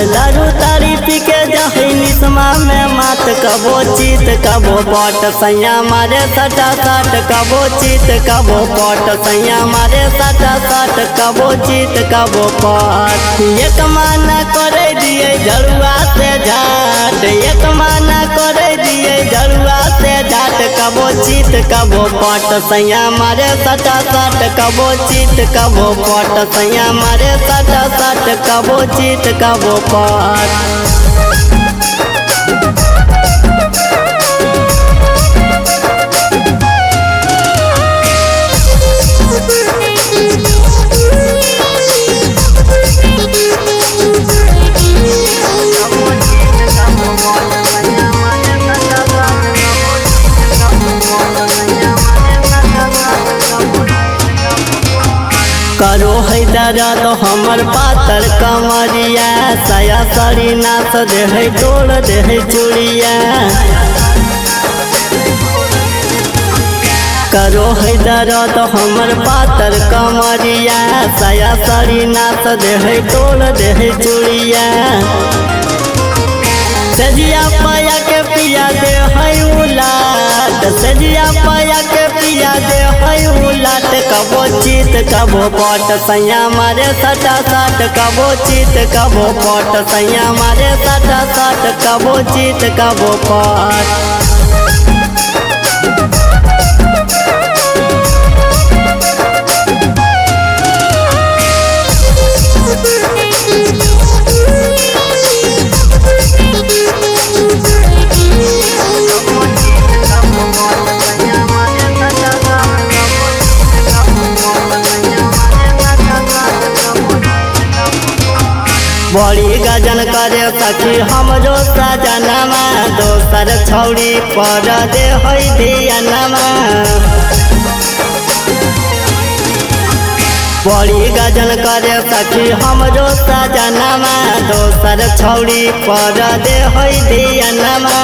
दारू तारी पी के जही निसमा में मात कबो चीत कबो पट सैया मारे सटा साट कबो चीत कबो पट सैया मारे सटा साट कबो चीत कबो पट एक माना करे दिए झड़ुआ से झाट एक माना करे दिए झड़ुआ से झाट कबो चीत कबो पट सैया मारे सटा साट कबो चीत कबो पट सैया मारे सटा साट कबो चीत कबो पट करो है दर्द हमर पातर कमरिया साया साड़ी नाच दे है डोल दे है चूड़िया करो है दर्द हमर पातर कमरिया साया साड़ी नाच दे है डोल दे है चूड़िया सजिया पाया के पिया दे है उलाट सजिया पाया के पिया दे है उलाट कबो चीत कबो पट सैया मारे सटा साट कबो चीत कबो पट सैया मारे सटा साट कबो चीत कबो पट बड़ी गजन करे सखी हमरो सजनमा दोसर छौड़ी पर दे है धियनमा बड़ी गजन करे सखी हमरो सजनमा दोसर छौड़ी पर दे है धियनमा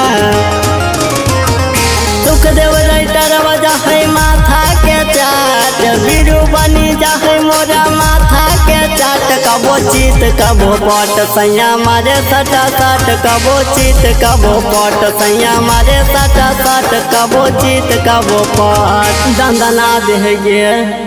दुख देव राइटर वजह है माथा के चाट बीरू बनी जाहे मोरा माथा के चाट कबो चीत कबो पट सैया मारे सटा साट कबो चीत कबो पट सैया मारे सटा साट कबो चीत कबो पट दंदना दे गे